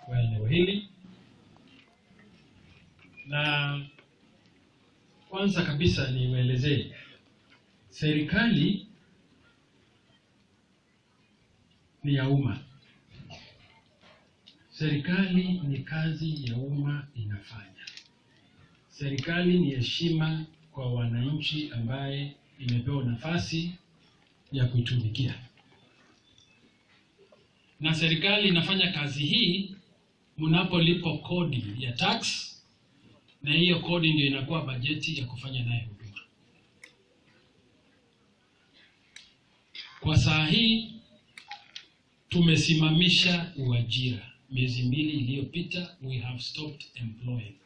wa eneo hili, na kwanza kabisa niwaelezee serikali ni ya umma. Serikali ni kazi ya umma inafanya. Serikali ni heshima kwa wananchi ambaye imepewa nafasi ya kuitumikia, na serikali inafanya kazi hii mnapolipa kodi ya tax, na hiyo kodi ndio inakuwa bajeti ya kufanya naye huduma. Kwa saa hii tumesimamisha uajira. Miezi mbili iliyopita, we have stopped employing.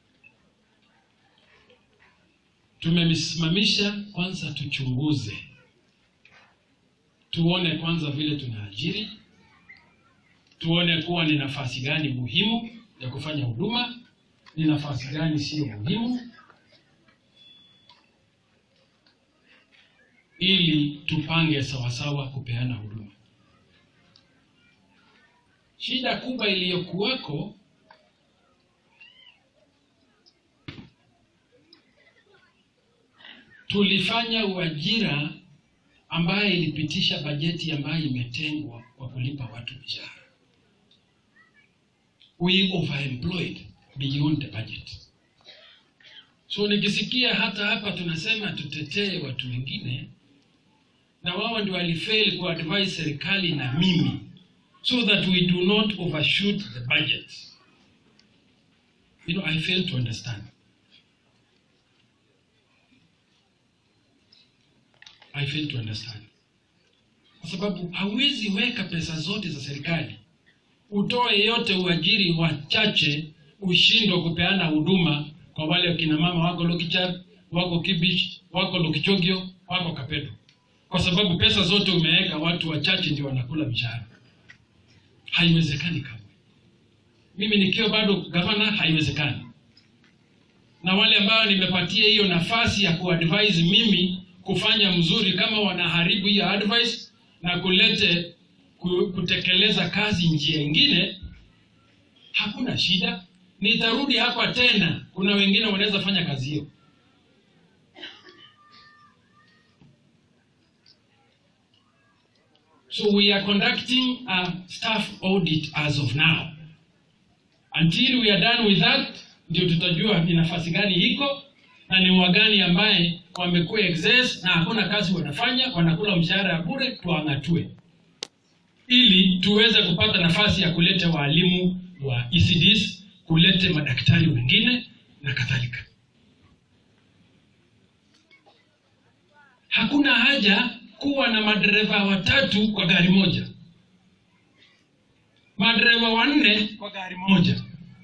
Tumesimamisha kwanza, tuchunguze, tuone kwanza vile tunaajiri, tuone kuwa ni nafasi gani muhimu ya kufanya huduma, ni nafasi gani sio muhimu, ili tupange sawasawa kupeana huduma. Shida kubwa iliyokuwako tulifanya uajira ambaye ilipitisha bajeti ambayo imetengwa kwa kulipa watu mishahara. We overemployed beyond the budget. So nikisikia hata hapa tunasema tutetee watu wengine, na wao ndio walifail kuadvise serikali na mimi so that we do not overshoot the budget. You know, I fail to understand. I fail to understand. Kwa sababu hauwezi weka pesa zote za serikali utoe yote uajiri wachache ushindwe kupeana huduma kwa wale wakina mama wako Lokichar, wako Kibich, wako Lokichogio, wako Kapedo, kwa sababu pesa zote umeweka watu wachache ndio wanakula mishahara. Haiwezekani kamwe. Mimi nikiwa bado gavana, haiwezekani. Na wale ambao nimepatia hiyo nafasi ya kuadvise mimi kufanya mzuri, kama wanaharibu hiyo advice na kulete ku- kutekeleza kazi njia ingine, hakuna shida, nitarudi hapa tena. Kuna wengine wanaweza fanya kazi hiyo. So we are conducting a staff audit as of now. Until we are done with that, ndio tutajua ni nafasi gani iko na ni wagani ambaye wamekuwa excess na hakuna kazi wanafanya, wanakula mshahara ya bure, tuang'atue ili tuweze kupata nafasi ya kuleta waalimu wa ECDs, kulete madaktari wengine na kadhalika. Hakuna haja kuwa na madereva watatu kwa gari moja, madereva wanne kwa gari moja,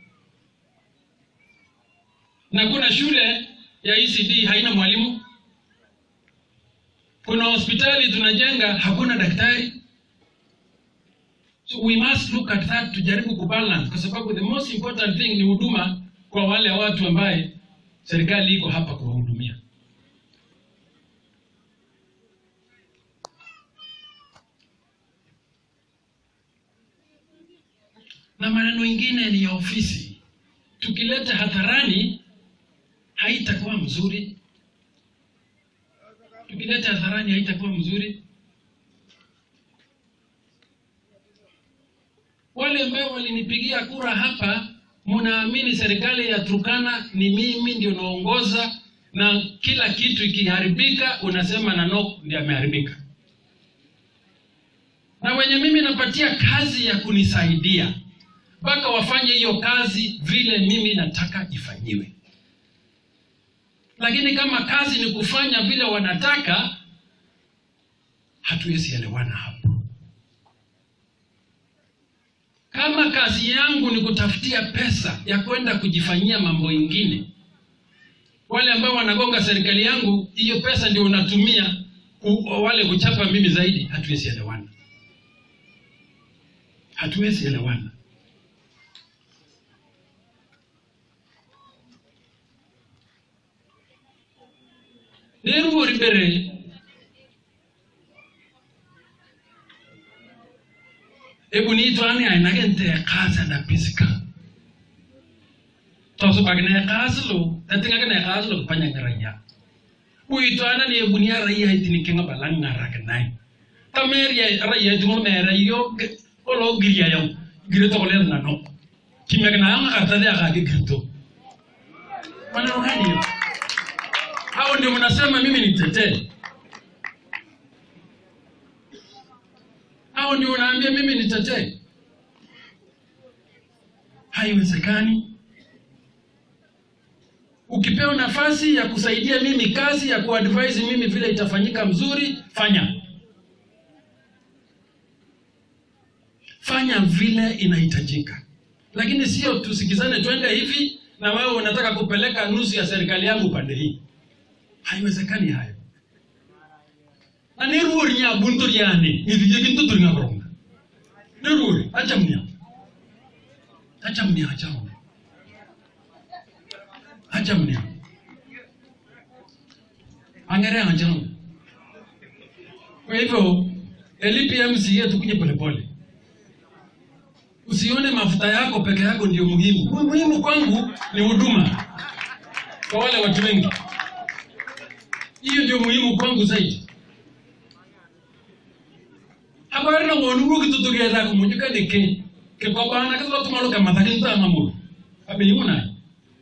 na kuna shule ya ECD haina mwalimu, kuna hospitali tunajenga hakuna daktari. So we must look at that, tujaribu kubalance, kwa sababu the most important thing ni huduma kwa wale watu ambaye serikali iko hapa kuwahudumia. Na maneno ingine ni ya ofisi, tukileta hadharani haitakuwa mzuri. Tukileta hadharani haitakuwa mzuri. Wale ambao walinipigia kura hapa, mnaamini serikali ya Turkana ni mimi ndio naongoza, na kila kitu ikiharibika unasema Nanok ndiye ameharibika, na wenye mimi napatia kazi ya kunisaidia mpaka wafanye hiyo kazi vile mimi nataka ifanyiwe. Lakini kama kazi ni kufanya vile wanataka, hatuwezi elewana hapo. Kama kazi yangu ni kutafutia pesa ya kwenda kujifanyia mambo ingine, wale ambao wanagonga serikali yangu, hiyo pesa ndio unatumia ku, wale kuchapa mimi zaidi, hatuwezi elewana, hatuwezi elewana. neruwori mbere ebunitwani ainakente ekasa na pisika tosubakine ekaslo tatingakine ekaslo kupanyanya raia uitwana ni ebunia raia itinikenga balang'arakinai tameria raia itingol mere yo olo giria yau gire tokole ngano kimekina anga kartadi akake girito maneno gani hiyo hao ndio mnasema mimi nitetee hao ndio unaambia mimi nitetee haiwezekani ukipewa nafasi ya kusaidia mimi kazi ya kuadvise mimi vile itafanyika mzuri fanya fanya vile inahitajika lakini sio tusikizane twende hivi na wewe unataka kupeleka nusu ya serikali yangu pande hii haiwezekani hayo na niruori nya buntur yani ngithijegintutur nga boronga niruori achamnia achamnia achamnia achamnia angere achamnia kwa hivyo LPMC yetu kuja polepole usione mafuta yako peke yako ndio muhimu Mu- muhimu kwangu ni huduma kwa wale watu wengi hiyo ndio muhimu kwangu zaidi habari na ngonu rugi tutugeza kumunyuka deke ke kobana ke lotu maluka mathakin ta mamuru abe yuna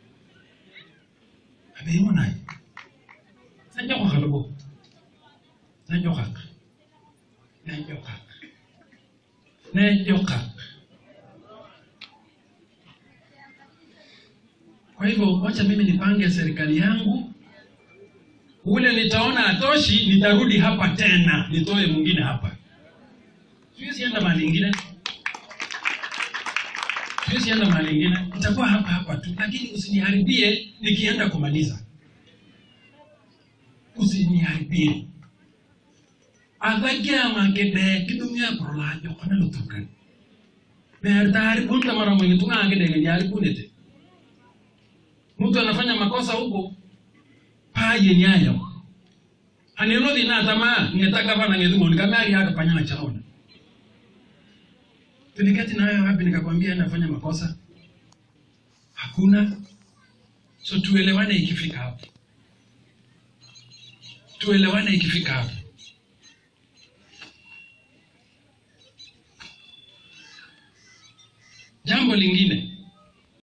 abe yuna sanja kwa kalbo sanja kwa sanja kwa sanja kwa Kwa hivyo wacha mimi nipange serikali yangu, ule nitaona atoshi, nitarudi hapa tena nitoe mwingine hapa. Siwezi enda mahali ingine, siwezi enda mahali ingine, nitakuwa hapa hapa tu, lakini usiniharibie nikienda kumaliza, usiniharibie athagia makede kidumia prolajo kona lutukan mer tayari punta mara mwingi tunga angede ngejari punete mtu anafanya makosa huko paye nyayo aneno dina tama ngetaka bana ngedumo nikamari haka panyana chaona tuliketi na wewe wapi nikakwambia nafanya makosa hakuna so tuelewane ikifika hapo tuelewane ikifika hapo jambo lingine